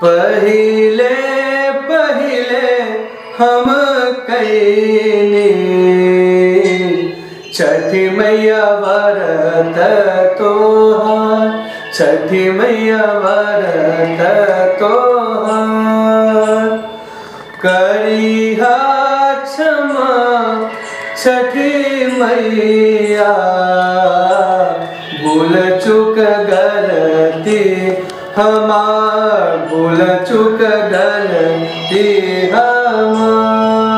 पहिले पहिले हम कैनी छठी मैया व्रत तोहार छठी मैया व्रत तोहार करिहा क्षमा छठी मैया भूल चुक गलती हमार भूल चुक गलती हमार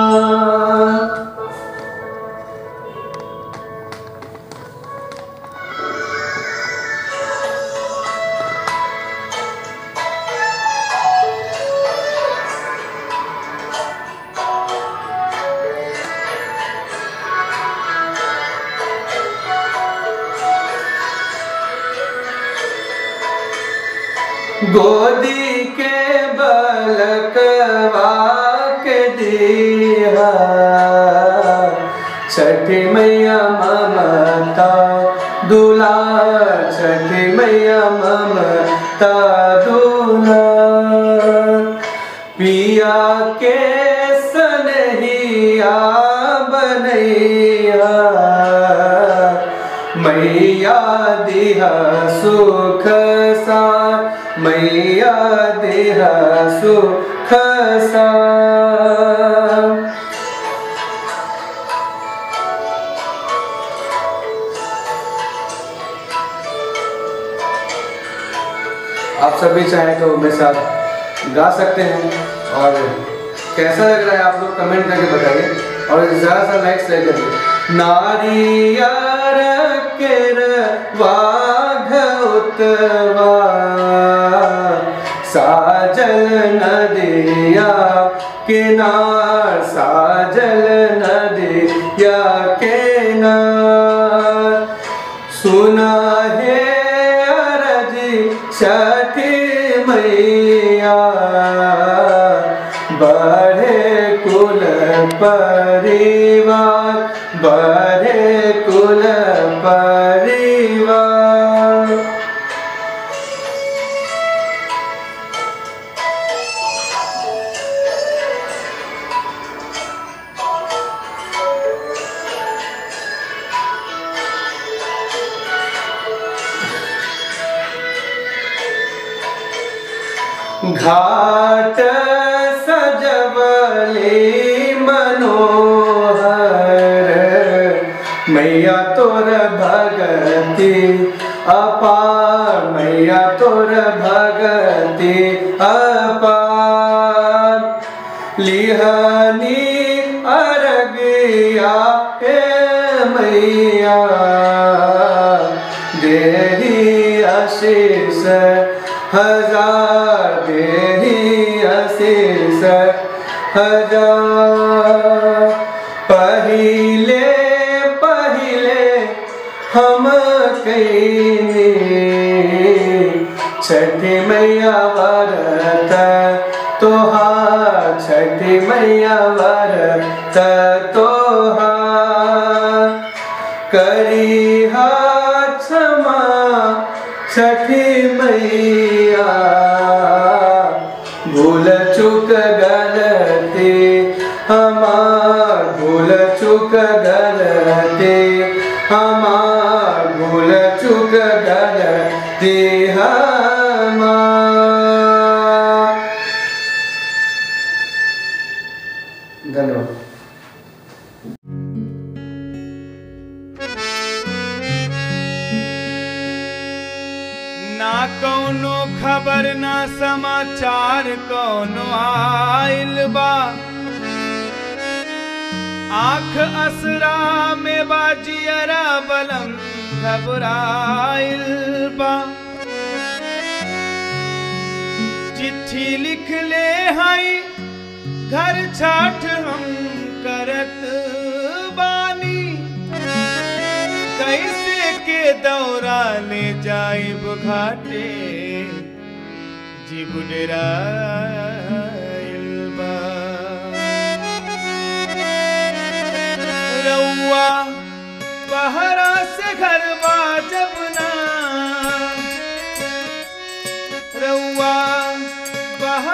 गोदी के बलकवा के दिया छठी मैया ममता दूला छठी मैया ममता दूला पिया के सनहिया बनैया मैया दिहा सुख सा मैया दिहा सुख सा आप सभी चाहें तो मेरे साथ गा सकते हैं और कैसा लग रहा है आप लोग कमेंट करके बताइए और ज़्यादा सा लाइक्स लेकर नारियर केर वाघ उतवा साजल नदिया किनार साजल नदिया किनार सुना है अरजी छठी मैया बढ़े कुल परिवार बढ़े कुल परिवार घाट सजवली मनोहर मैया तोर भगती अपार मैया तोर भगती अपार लिहनी अरगिया हे मैया देही आशीष हजार देही आशीष हजार पहिले पहिले हम कैनी छठी मैया व्रत तोहार छठी मैया व्रत तोहार करिहा क्षमा छठी मैया भूल चुक गलती हमार भूल चुक गलती हमार भूल चुक गलती हमार धन्यवाद ना कौनो खबर ना समाचार कौनो आइल बा आंख असरा में बाजियरा बलम घबराइल बा चिट्ठी लिख ले हई घर छठ हम करत बानी कैसे के दौरा ले जाइब घाटे जीव डेराइल बा रउआ बहरा से घर जब ना रउआ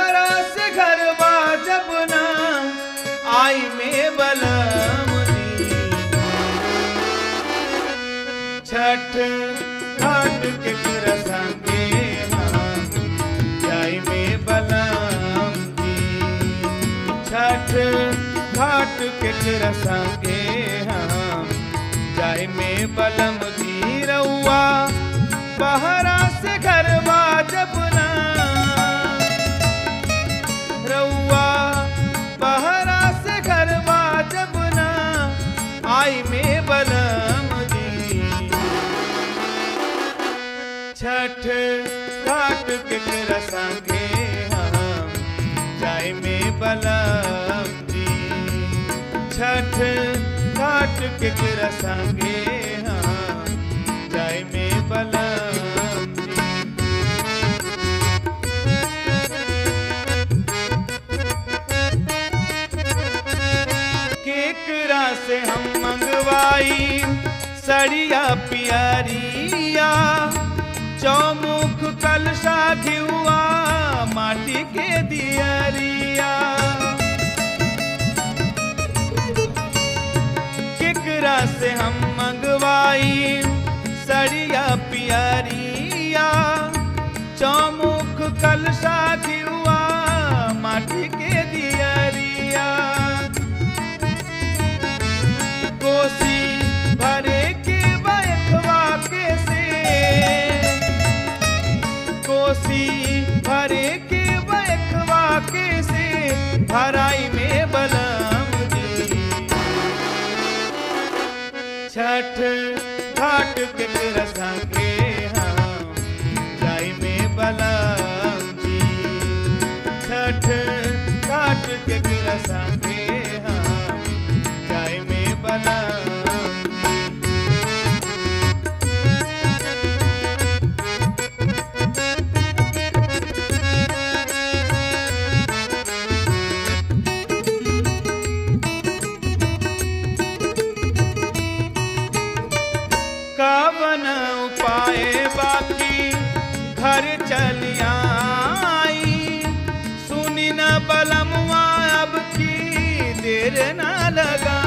केकरा संगे हम जाय में बलम जी रउआ बहरा से घर जबना रउआ बहरा से घर जबना आई में बलम जी छठ घाट केकरा संगे हम जाय में बलम जी छठ घाट केकरा संगे हम जाय में बलम जी केकरा से हम मंगवाई सड़िया पियरिया चौमुख कलशा घिउआ माटी के दियरिया केकरा से हम मंगवाई सड़िया पियरिया चौमुख कलशा घिउआ माटी के दियरिया कोसी भरे के बैठवा के से कोसी भरे के बैठवा के से भराई में बलम जी छठ घाट के रसा के हम जाई में बलम जी छठ घाट के रसा के हम जाई में बलम जी कवन उपाय बाकी घर चलियाई सुनी न बलमुआ अब की देर न लगा